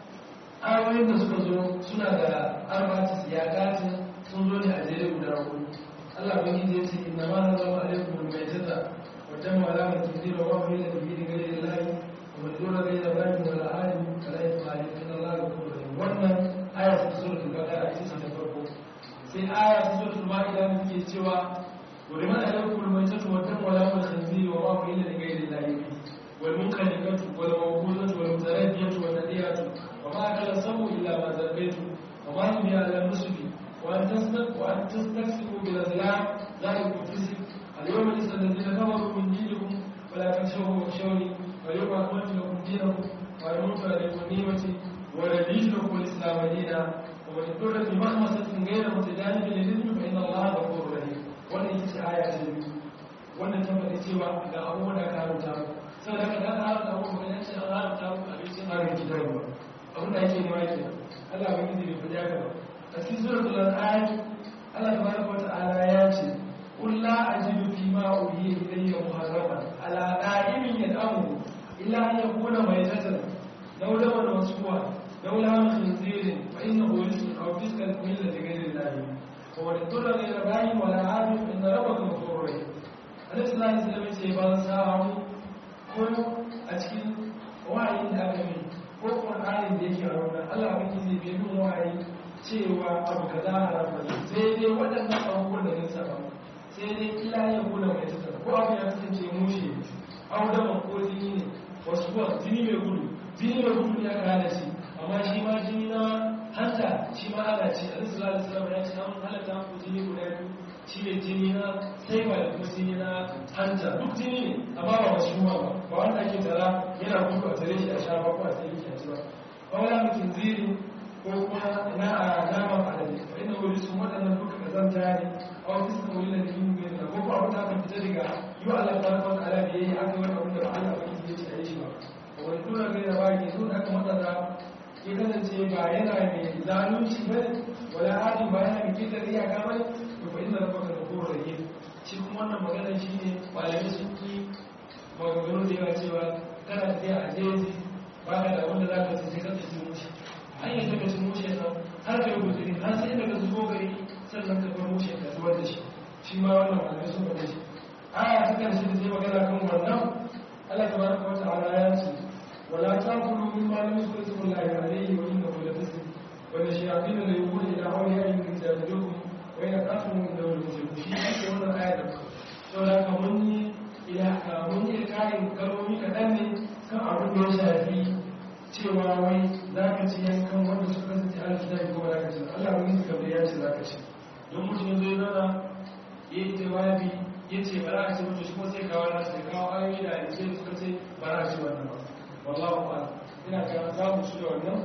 ayoyin da suka zo suna da arba'atu siyaqatin sun zo ne a jere guda hudu Allah ban yi zai ce inna ma na zama alaikum mai tata wajen mala mai kiri da wani da bibi da gare da lahi wa mai dora gai da bani da la'ani kala ya fara yin Allah ga kuma da wannan aya ta zo da gaba a cikin ta farko sai aya ta zo da ma'ida da take cewa wa liman alaikum mai tata wajen mala mai khanziri wa ma ila da gare da lahi wal munkalikatu wal mawquzatu wal mutaradiyatu wal nadiyatu wa ma kala samu illa ma zabaitu wa ma hum ya ala nusbi وأن تستك وأن تستكسبوا بالأزلام ذلك الفسق اليوم ليس الذين كفروا من دينكم ولا تخشوهم واخشوني واليوم أكملت لكم دينكم وأتممت عليكم نعمتي ورضيت لكم الإسلام دينا ومن اضطر في مخمصة غير متجانب للإثم فإن الله غفور رحيم wannan ita ce aya ta biyu wannan ta faɗi cewa ga abubuwan da aka haramta mu saboda haka da aka haramta mu ba yan ce an haramta mu abincin harin gidan ba abin da ake nema kenan Allah ba gizi bai faɗi haka ba a cikin suratul an'am Allah tabaraka wata'ala ya ce qul la ajidu fi ma uhiya ilayya muharraman ala qa'imin yad'amu illa an yakuna maytatan law lawan masfuwa law lawan khinzirin fa innahu rizqun aw fiskan min ladhi ghayri Allah wa man ittara ghayra ba'in wa la 'adin fa inna rabbaka ghafurur rahim Allah sallallahu alaihi wasallam ce ba samu ko a cikin wa'ayin da aka yi ko Qur'anin da yake a wannan Allah ba zai bai min wa'ayi cewa abu ka za a rafa ne sai dai waɗannan abubuwan da nisa ba sai dai ila ya kula mai tattara ko abu ya kasance mushe audaman ko jini ne wasu kuwa jini mai gudu jini mai gudu ya kana shi amma shi ma jini na hanta shi ma ana ci a nisu lalata salama ya ce an halatta ku jini guda biyu shi ne jini na saiwa da kuma jini na hanta duk jini ne amma ba masu ba ba wanda ake tara yana gudu a tare shi a sha ba ko a tsaye shi a ci ba ba wala mutum ziri ko kuma na a naman alade fa inda wuri sun waɗannan duka kazanta ne a wani suka wuri da yin mai da ko ko abin da aka fita daga yi wa Allah ta rafa ala da yayi aka wani abin da ba Allah ba ya ce a yi shi ba a wani tura ga yana ba ke so da aka matsara ya kasance ba yana mai zalunci ba ne wala hadi ba yana mai kitar iyaka ba ne to fa inda rafa ka da kowar rage shi kuma wannan magana shi ne malamai sun ki maganganu da yawa cewa kana tafiya a jeji ba ka da wanda za ka sai ka tafi mushi hanyar daga su mushe nan har ka yi guzuri har sai daga zubo gari sannan ka bar mushe ka zubar da shi shi ma wannan malamai sun faɗe shi aya ta karshe da zai magana kan wannan Allah ta baraka wa ta'ala ya ce wala taqulu mimma lam yuzkar ismullahi alayhi wa innahu la fisq wa la shayatin la yuqulu ila awliyaihim min jadilukum wa in aqatum min dawil mushrik shi ne wannan aya da to da ka mun yi ila ka mun yi karin kalmomi kaɗan ne kan abin da ya shafi cewa wai za ka ci yankan wanda su kasance alkitabi ko ba za ka ci Allah wani suka bai ya ce za ka ci don mutum zai zana ya yi jawabi ya ce ba za a ci mutu shi kuma sai kawo na sai kawo ayoyi da ake suka ce ba za a ci wannan ba wallahu ba ina ga za mu ci da wannan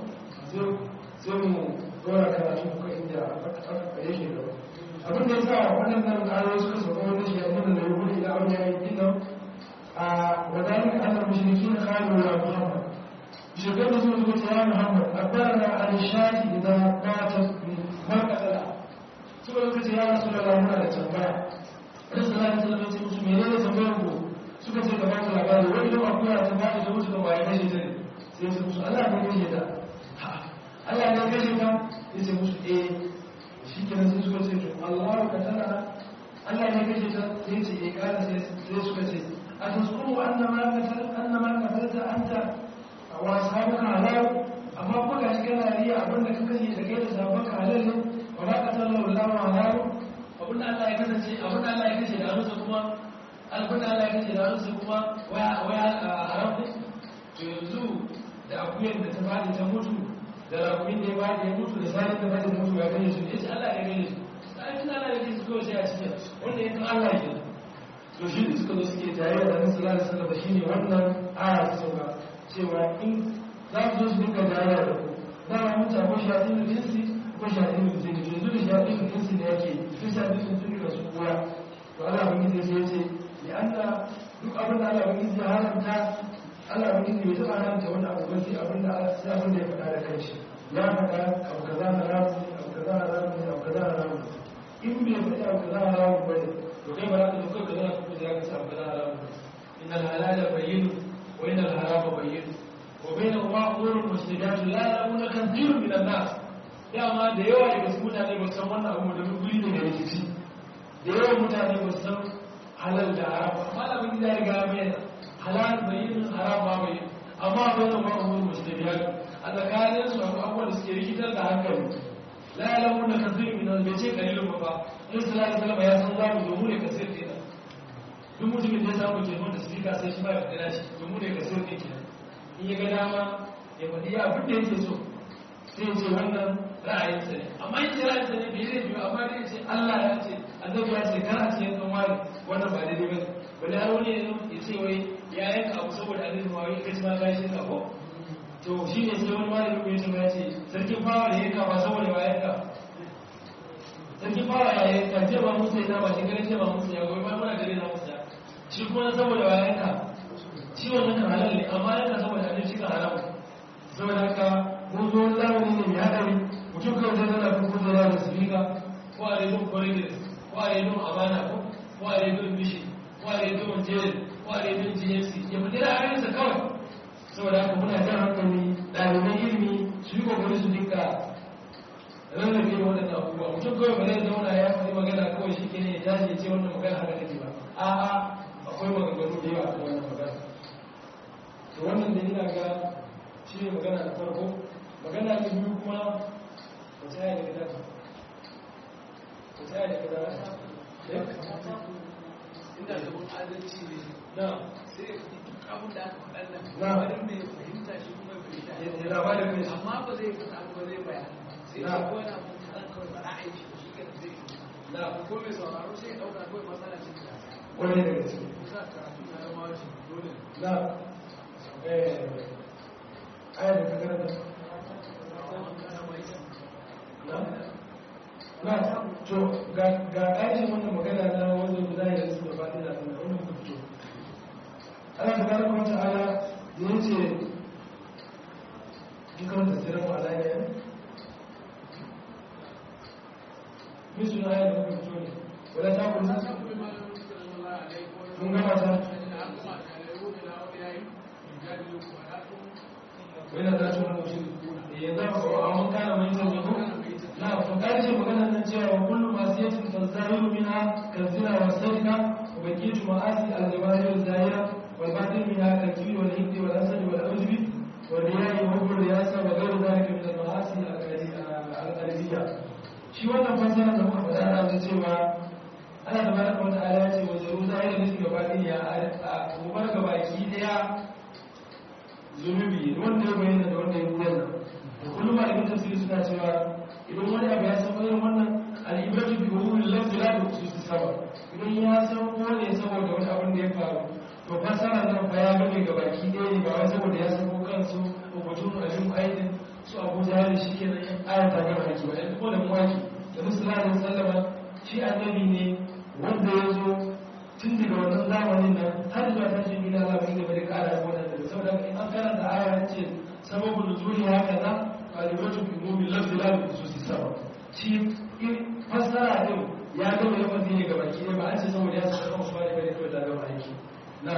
sai mu dora karatu kuka inda aka yake da abin da ya sa waɗannan ayoyi suka sauka wani shi yanzu da ya gudu ila wani yayin nan a wadanda ana mushriki na kawo ya muhammad shekar da zuwa zuwa ya muhammad a kwarara a nishadi idan mata markatala suka zuwa ce ya rasu da lamuna da tambaya wani salami salami ce musu mene ne tambayar ku suka ce ka baku labari wani yau akuya ta bada da mutu da waye kashe ta ne sai su musu allah ne kashe ta allah ne kashe ta ya ce musu eh shi kenan sai suka ce to allah ka tana allah ne kashe ta sai ce eh kada sai suka ce a tasuru annama katalta anta wa sahabuka halal amma kuma ga shi kana riya abinda ka kashe da kai da sahabuka halal ne wa ma qatalallahu Allahu halal abinda Allah ya kasance abinda Allah ya kashe da hannunsa kuma abinda Allah ya kashe da hannunsa kuma waya waya haram ne to yanzu da akuyan da ta fadi ta mutu da rakumin da ya fadi ya mutu da sanin da fadi ta mutu ya kashe su ne sai Allah ya kashe su sai Allah ya kashe su kawai sai a cikin wanda ya kan Allah ya to shi da suka zo suke tare da Annabi sallallahu alaihi wasallam shine wannan aya ta sauka cewa in za su zo su dinga jayayya da ku za a mutu ko shaɗin da jinsi ko shaɗin da jinsi yanzu da shaɗin da jinsi da yake su shaɗin da jinsi da su kura to Allah bin gizi sai ce ya Allah duk abin da Allah bin gizi ya haramta Allah abin da bai taɓa haramta wani abu ba sai abin da sai abin da ya faɗa da kanshi ya faɗa abu kaza haramu ne abu kaza haramu ne abu kaza haramu ne in bai faɗa abu kaza haramu ba ne to kai ba za ka zo kai ka zo ka ce abu kaza haramu ne innal halala bayyin wa innal harama bayyin wa bainahuma umurun mushtabihatun la ya'lamuna kathirun minan nas dama da yawa daga cikin mutane ba su san wannan abu da guri ne da rikici da yawan mutane ba su san halal da haram amma da abin da ya riga mai halal bayyin haram ma bayyin amma bainahuma umurun mushtabihatun a tsakanin su akwai abubuwan da suke rikitar da hankali la ya'lamuna kathirun minan nas bai ce kalilun ba fa in sallallahu alaihi wasallam ya san zamu domin ne kasir kenan duk mutumin da ya samu telefon da sifika sai shi ba ya faɗi nashi domin ne kasir ne kenan in ya ga dama ya faɗi ya abin da yake so sai ce wannan ra'ayinsa ne amma in ce ra'ayinsa ne bai zai biyu amma dai ce Allah ya ce annabi ya ce kar a ce yankan wani wannan ba daidai ba wani har wani ya ce wai ya yanka abu saboda annabi ma wai kaci ma ka shi ka ko to shi ne sai wani malami ya ce ya ce sarkin fawa da yanka ba saboda ba yanka sarkin fawa ya yanka ce ba musu ya ba shi ganin ce ba musu ya goyi ba muna gare na musu ya shi kuma saboda ba yanka shi wannan kan halal ne amma yanka saboda annabi shi kan haram saboda haka mun zo zamani ne mai haɗari mutum kawai zai zana kun kusa da sifika ko a rediyon corridors ko a rediyon amana ko ko a rediyon mishi ko a rediyon jere ko a rediyon gnc ya fi dira ayyarsa kawai saboda haka muna jan hankali ɗaliban ilimi su yi kokari su dinka rarrabe da waɗannan abubuwa mutum kawai ba zai zauna ya faɗi magana kawai shi ke ne ya tashi ya ce wannan magana haka take ba a'a akwai maganganu da yawa a wannan magana to wannan da ina ga shi ne magana da farko magana ta biyu kuma wace aya daga daga wace aya daga daga inda da mun adalci ne na sai ya fi duk abin da aka faɗa nan Na. wani mai fahimta shi kuma ya fahimta ya labarin mai amma ba zai faɗa ba zai bayani sai Na. ya ko yana mun kaɗan kawai ba ra'ayi shi shi ke zai yi na ko mai sauraro sai ya ɗauka kawai matsala ce ta wani daga ciki kusa karatu na zama wajen dole ne na eh aya daga karanta na na to ga ga ƙarshen wannan magana na wanda guda ya su da faɗi da wanda muka fito Allah tabaraka wa ta'ala da yace in karanta sirrin ala ne min suna ayat da muka fito ne wala ta kullu mun gama ta wani da su wani mutum ya zama ko a mun kana mai zama ko na to karshe maganar nan cewa wa kullu masiyatin tazahiru minha kazina wa sarika wa baqitu ma'asi al-jawahir al-zahira wal batin minha kal-kibri wal hikri wal hasad wal ujbi wal riya'i wa hubbu riyasa wa ghayru dhalika min al-ma'asi al-qalbiyya shi wannan fasara da muka faɗa da cewa Allah tabaraka wa ta'ala ya ce wa zaru zahira ne gaba ɗaya ya a gobar gaba ki daya zunubi wanda ya bayyana da wanda ya bayyana da kullum malamin tafsiri suna cewa idan wani abu ya san irin wannan al'ibratu bi umuri lafzi la bi khususi sabab idan ya san ko ne saboda wani abin da ya faru to fasara nan fa ya game ga baki ɗaya ne ba wai saboda ya san ko kansu ko batun alim aidin su abu jahil shi kenan aya ta gama aiki ba yanzu ko da mawaki da musulman sallama shi annabi ne wanda ya zo tun daga wannan zamanin nan har zuwa tashin gina Allah bai gaba da kara da wannan daga saboda in an karanta aya ce sababu nuzuli haka na qalibatu bi mubil lafzi la bi khususi sabab shi fassara din ya ga mai lafazi ne ga baki ba an ce saboda ya saka musu bane bane kawai da ga aiki na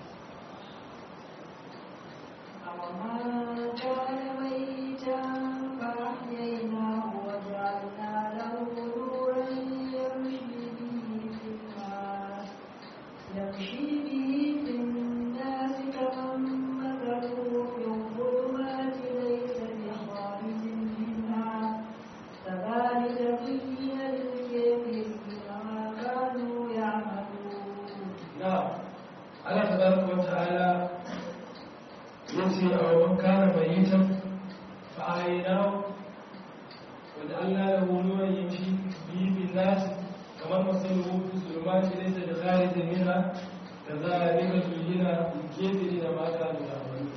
أَوَمَنْ كَانَ مَيِّتًا فَأَحْيَيْنَاهُ وَجَعَلْنَا لَهُ نُورًا يَمْشِي بِهِ فِي النَّاسِ يَمْشِي بِهِ في النَّاسِ كَمَن مَّثَلُهُ فِي الظُّلُمَاتِ لَيْسَ بِخَارِجٍ مِّنْهَا كَذَلِكَ زُيِّنَ لِلْكَافِرِينَ مَا كَانُوا يَعْمَلُونَ na Allah tabaraka wa ta'ala yace a man kana mayitan fa ahyaynahu wa ja'alna lahu nuran yamshi bihi bin nas kamar masaluhu fi zulumati laysa bi kharijin minha kadhalika zuyyina lil kafirina ma kanu ya'malun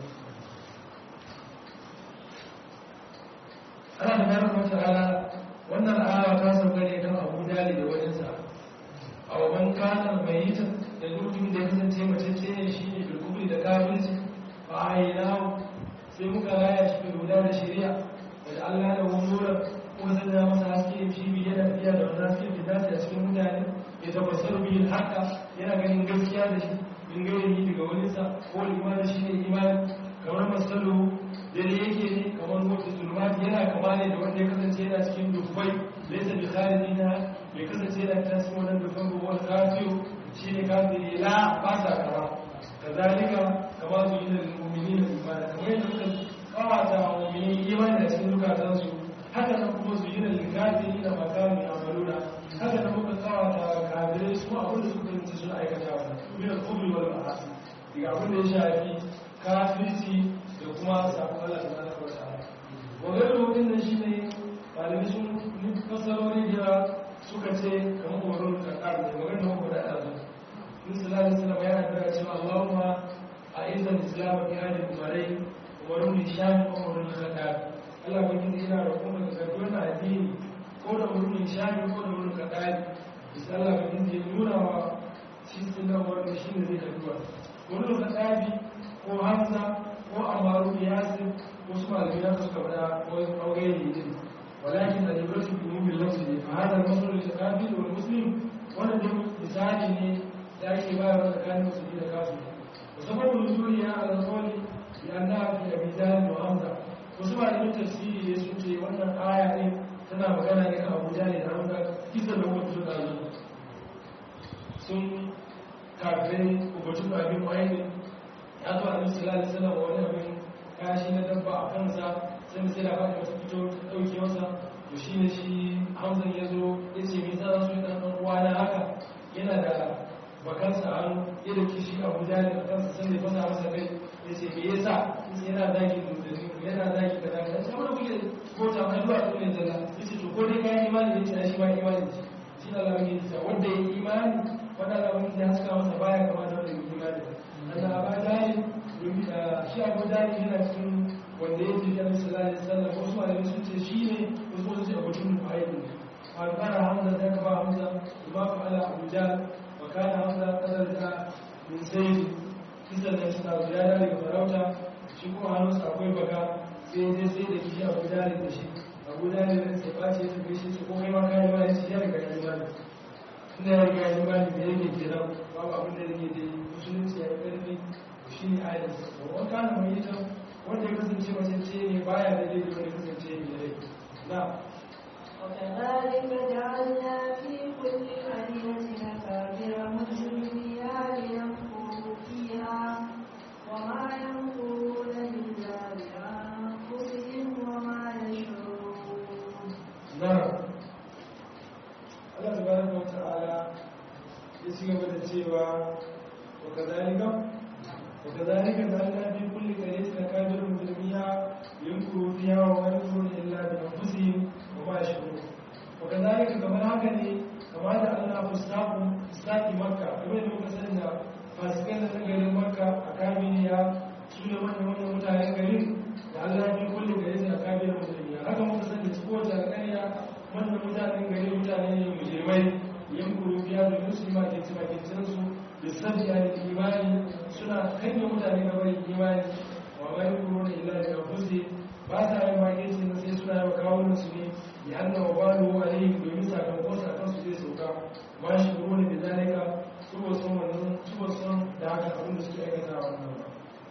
Allah tabaraka wa ta'ala wannan aya ta sauka ne kan Abu Dalib da wajensa a waban kanar mai yi ta da mutum da ya kasance macece ne shi ne bilkubri da kafirci fa ayyana sai muka raya shi bil huda da shari'a da Allah da wunuran kuma sai da masa haske shi bi yana tafiya da wannan haske da dace a cikin mutane ya tabbatar bi haka yana ganin gaskiya da shi in gairi daga wani sa ko imani shi ne imani kamar masalu dare yake ne kamar wata zulmati yana kama ne da wanda ya kasance yana cikin dubbai laisa bi kharijina bai kasance yana ta cikin wannan dubban ba wani kafiru shi ne kafiri la ba sa kama kazalika kama su yi da mu'minin imani kamar yadda muka kawata wa mu'minin imani da cikin zukatansu haka nan kuma su yi da kafiri da makamu ya amaluna haka nan muka kawata wa kafirai su abin da suka rinci suna aikata wa min al-kubri wal ma'asi daga abin da ya shafi kafirci da kuma sabon Allah subhanahu wa ta'ala wagar lokacin da shi ne malamai sun fasarori da yawa suka ce kamar umarun kakar ne wagar da muku da ɗazu in sallallahu alaihi ya haɗa cewa Allahumma a izan islam fi hadi umarai umarun nisham umarun kakar Allah ba kin ina roƙon ka ga wannan addini ko da umarun nisham ko da umarun kakar bisa Allah ba kin nuna wa shi sunan wannan shine zai kaduwa umarun kakar ko Hamza ko Amaru Yasir wasu malamai na suka faɗa wani ɓaure ne din walakin da libarsu bi mumin lafsi ne fa hada masalu da kafir wal muslim wannan dai misali ne da ake bayarwa tsakanin musulmi da kafir musamman nuzuli ya ala qawli bi anna fi abi jahl wa hamza wasu malamai tafsiri ne sun ce wannan aya ne tana magana ne kan abu jahl da hamza kisa da wata da sun kafirai ubatu abin wa'idin ya zo a sallallahu alaihi wasallam wani abin kashi na dabba a kansa sai sai da fata ta fito ta dauke masa to shine shi Hamza ya zo ya ce me zan so dan dan uwa na haka yana da bakansa a hannu ya da kishi Abu Jalil a kansa sai ya fasa masa kai ya ce me yasa sai yana zaki dudani yana zaki kaza kaza sai wani kuke kota mai zuwa to ne zalla ya ce to ko dai kai imani ya ce shi ma imani shi Allah ya ce wanda ya imani wanda Allah ya haska masa baya kamar da wanda ya imani Allah ba Jalil shi abu dani yana cikin wanda ya jirgin sallallahu alaihi wasallam wasu malamai sun ce shi ne wasu wasu ce abutun mu'ayyid fa kana hamza da kaba hamza ma fa ala abu jahl wa kana hamza kadar da min sayyid kisan da suna ya da daga farauta shi kuma hannunsa akwai baka sai dai sai da kishi abu jahl da shi abu jahl ne sai ba ce ta shi su ko kai ma kai ma shi ya riga ya imani ina ya riga ya imani da yake kenan babu abin da yake da musulunci ya karfi shi ne ayatun wa kana mai ita wanda ya kasance macece ne baya da dai wanda ya kasance ne rai na وكذلك جعلنا في كل قرية أكابر مجرميها ليمكروا فيها وما يمكرون إلا بأنفسهم وما يشعرون na Allah subhanahu wa ta'ala ya ci gaba da cewa wa kazalika وكذلك جعلنا في كل قرية أكابر مجرميها يمكروا فيها وما يمكرون إلا بأنفسهم وما يشعرون وكذلك كما هكذا كما جعلنا فساق فساق مكة كما يقول سيدنا فاسقين غير مكة أكابرها سنة من من متعين غير جعلنا في كل قرية أكابر مجرميها هكذا مكسن سقوط القرية من متعين غير متعين مجرمين يمكروا فيها بالمسلمة كتما كتنسوا بالسبب عن الإيمان suna kanya mutane ga bari imani wa mai kuro da ila da kuzi ba sa yin makirci na sai suna yawa kawo su ne ya hannu wa ba da wa alayhim domin sakamakon sa kansu zai sauka ba shi kuro da bizalika su ba son wannan su ba son da haka abin da suke aikata wannan ba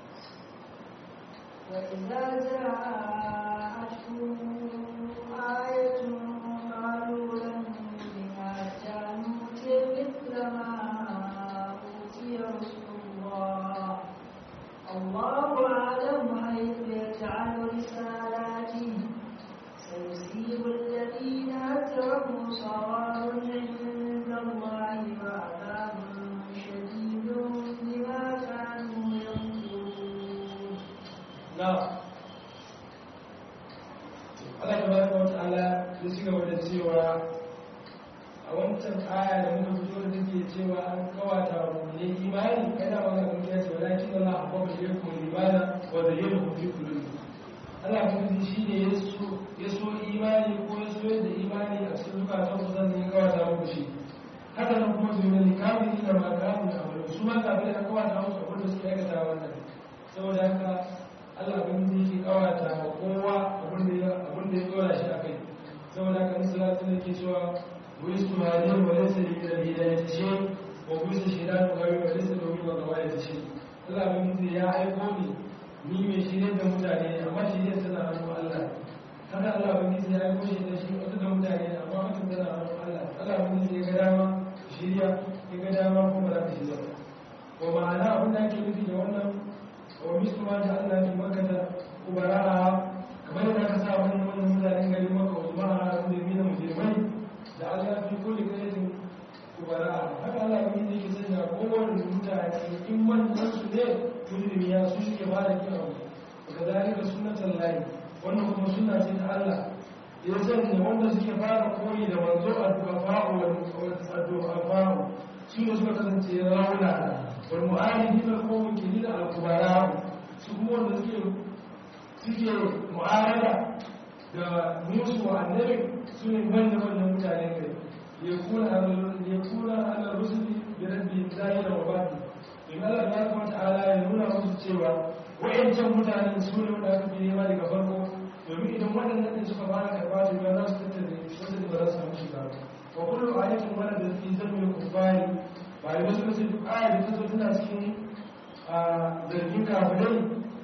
وإذا جاءتهم آية قالوا لن بما نؤتي مثل ما أوتي رسول الله الله أعلم حيث يجعل رسالاته سيصيب الذين أجرموا صغار عند الله وعذاب شديد بما كانوا يمكرون na Allah tabaraka wa ta'ala ya ci gaba da cewa a wancan aya da muka fito da take cewa an kawata mu ne imani kada ba ga mun yace walakin Allah abbaba ilaykum imana wa zayyanahu fi qulubikum Allah kuma shi ne ya so ya so imani ko ya so da imani a cikin zukatan ku zan yi kawata muku shi haka nan kuma zuwa ne kafin da ma kafin da amalu su ma kafin da kawata musu abin da suke aikata wannan saboda haka Allah abin da yake kawata wa kowa abin da ya abin da ya dora shi akai saboda haka in salatu ne ke cewa wai su ma ne wa laysa li ila hidayati shay wa buisa shaytan wa wa laysa lahu wa gawayati shay Allah abin da ya aiko ni ni mai shirye da mutane amma shirye tana hannun Allah haka Allah abin da ya aiko shi da shi wata da mutane amma wata tana hannun Allah Allah abin da ya ga dama shirya ya ga dama kuma za ka shirya wa ma'ana abin da ake nufi da wannan wa mislu ma ta Allah ki makata kubara'a kamar yadda aka sa wani wannan mutanen gari maka usmana da mina mujrimai da Allah fi kulli qaitin kubara'a haka Allah abin da yake sanya kowane mutane in manyan su ne mujrimi ya su suke fara kin abu kadalika sunnatan lahi wannan kuma sunna ce ta Allah ya sanya wanda suke fara koyi da manzo al-kafa'u wal-addu'afa'u su ne suka kasance rauna wal mu'alifin al-qawmi kilina al-kubara su kuma wanda suke suke mu'arada da musu wa annabi su ne wanda wannan mutane kai ya kuna ya kuna ala rusuli bi rabbi zahira wa batin in Allah ya kuma ta'ala ya nuna musu cewa wa'ancan mutanen su ne wanda aka fi nema daga farko domin idan waɗannan ɗin suka fara karɓa to ya za su tattare wasu da ba za su samu shiga wa kullu ayatin wala da fi zammin kufari ba da wasu kace duk aya da ta zo tana cikin zargin kafirai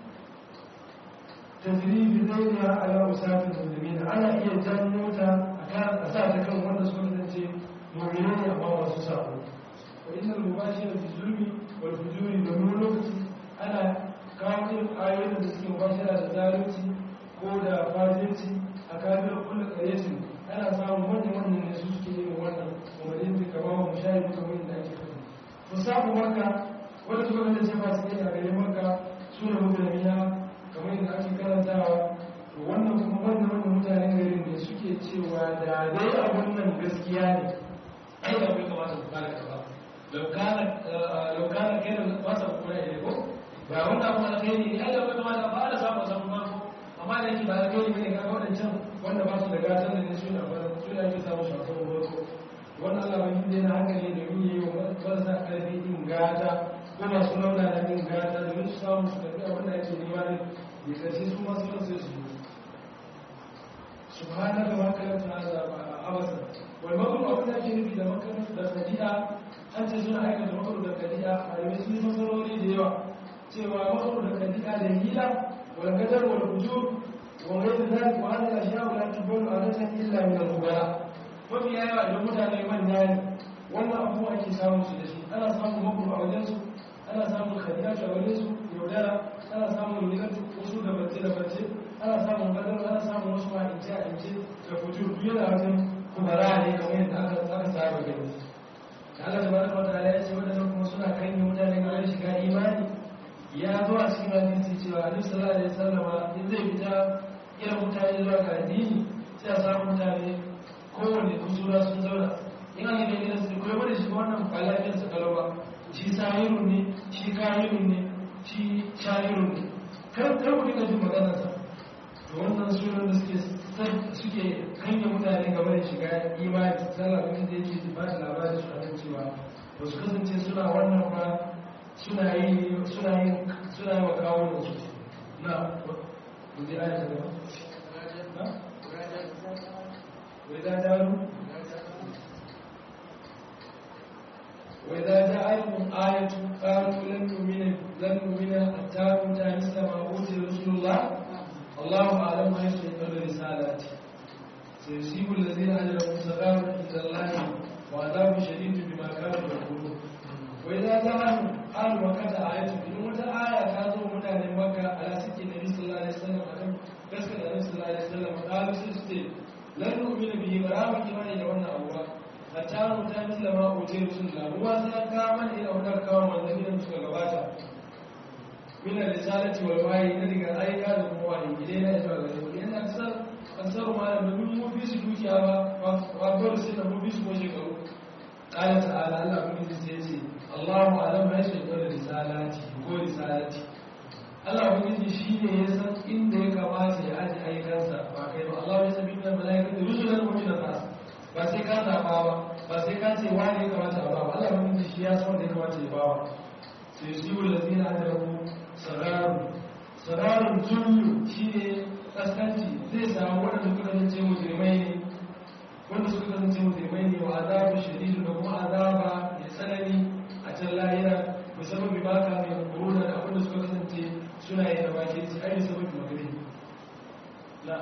tajribi zaina ala usatin muslimin ana iya janyo ta akan a sa ta kan wanda suka kasance mu'mini ne amma masu sabo wa innal mubashira fi zulmi wal fujuri domin lokaci ana kawo irin ayoyin da suke mubashira da zalunci ko da fajirci a kafin kulle karesu ana samun wannan wannan ne su suke yin wannan umarin da kama wa mushayi duka wani da ake kafa to samu maka wanda suka kanta ce masu yin a gare maka su ne mutane kamar yadda ake karantawa to wannan kuma wannan wannan mutanen garin ne suke cewa da dai abun nan gaskiya ne ai da bai kamata ku kare ka ba laukana laukana kai da ba sa kula da ko ba wannan kuma alkhairi ne ai da bai kamata ba da samu samu farko amma da yake ba da kai ne ga wadancan wanda ba su da gatan da ne su na fara su ne ake samu shafin farko wannan Allah bai yi na hankali da yi yi wa marasa karfi din gata ko masu launa da din gata domin su samu su tafi abin da ake nema ne ya karshe su masu nan sai su yi subhanaka ma kalanta hada abasa wal makru abin da ake nufi da makru da kadi'a an ce suna aikata makru da kadi'a malamai sun yi fasarori da yawa cewa makru da kadi'a da hila والقدر والوجود وغير ذلك وهذه الاشياء لا تقبل عاده الا من الخبراء وفي ايه idan mutane manya ne wannan abubuwa ake samun su da shi ana samun makuru a wajensu ana samun khadiyatu a wajensu yaudara ana samun milatu wasu da bace da bace ana samun gadar ana samun wasu ma ince a ince da fujur biyu da wajen kubara ne kamar yadda aka aka saba gani Allah tabaraka wa ta'ala ya ce wadannan kuma suna kan mutane ga shiga imani ya zo a cikin hadisi cewa annabi sallallahu alaihi wasallam in zai fita irin mutane zuwa ga addini sai a samu mutane kowanne kusura sun zauna in an yi da gidan su kuma da shi wannan ba lafiyar sa kalau ba shi sahirun ne shi kahirun ne shi shahirun ne kar kar ku dinga jin maganar sa to wannan sunan da suke suke kanya mutane gaba da shiga imani sallah abin da yake ba da labarin su a cewa ba su kasance suna wannan ba suna yi suna yi suna yi wa kawo da su na kudi aya ta gaba na wai za ta ru wai za ta aikun ayatu ƙaru lan numina lan numina hatta muta misla ma uti rasulullah Allahu a'lam ma yake da risalati sayusibu allazina ajramu sadaru inda Allah wa adabu shadidun bima kanu yaqulun wai za ta hannu an makata a yatu in wata aya ta zo mutanen maka ala suke na nabi sallallahu alaihi wasallam akan gaskata nabi sallallahu alaihi wasallam qalu sun ce lan nu'mina bihi ba za mu imani da wannan abu ba hatta mu ta misla ma utai rasulullah ruwa sai ka mana ina wadar kawo manzanni da suka gabata min risalati wal wahyi da daga aika da kuma wahyi idan ya zuwa gare mu yana kasar kasar ma da mun mu fi su dukiya ba wa dole sai da mu fi su ko shekaru قال تعالى الله بني سيتي الله أعلم ما يشهد رسالاتي ko risalati Allah ubangiji shi ne ya san inda ya kamata ya aji aikansa ba kai ba Allah ya sabi da malaika da rusulan wa min nas ba sai ka zaba ba ba sai ka ce wani ya kamata a ba Allah ubangiji shi ya san wanda ya kamata ya ba sai su yi lazina da ku sararun sararun zullu shi ne kaskanci zai samu waɗanda suka kasance mujrimai ne wanda suka kasance mujrimai ne wa azabu shadidu da kuma azaba mai tsanani a can lahira musamman bi baka mai kuruna da abinda suka kasance suna yi da baki su ai musamman bi magani la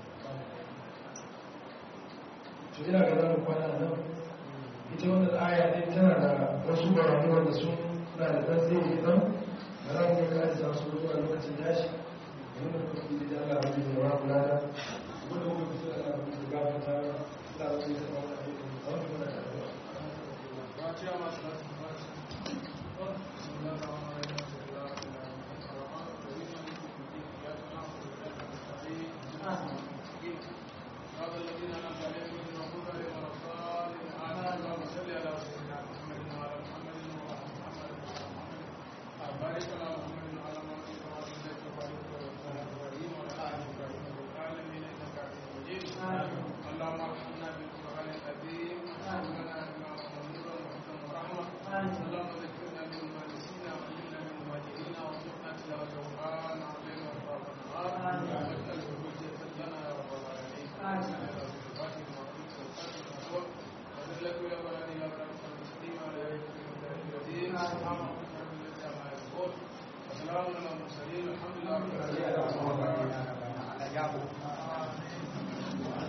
to ina ga zamu kwana nan ita wannan aya ne tana da wasu barani wanda sun na da dan zai yi dan ba za mu yi kare sa su zuwa lokacin yashi wanda kuma da Allah ya yi wa kula da wanda kuma su Allah ya yi gafata Allah ya yi sama da wanda kuma da اللهم ارحمنا بالقران العظيم وارحمنا بما نور ورحمه اللهم ذكرنا مما نسينا وعلمنا مما جهلنا وارزقنا تلاوته آن الليل واطراف النهار واجعله حجة لنا يا رب العالمين لك يا بلدي يا بلد المسلمين ولا يكفي الدين سبحان ربك رب العزة عما يصفون وسلام على المرسلين الحمد لله رب العالمين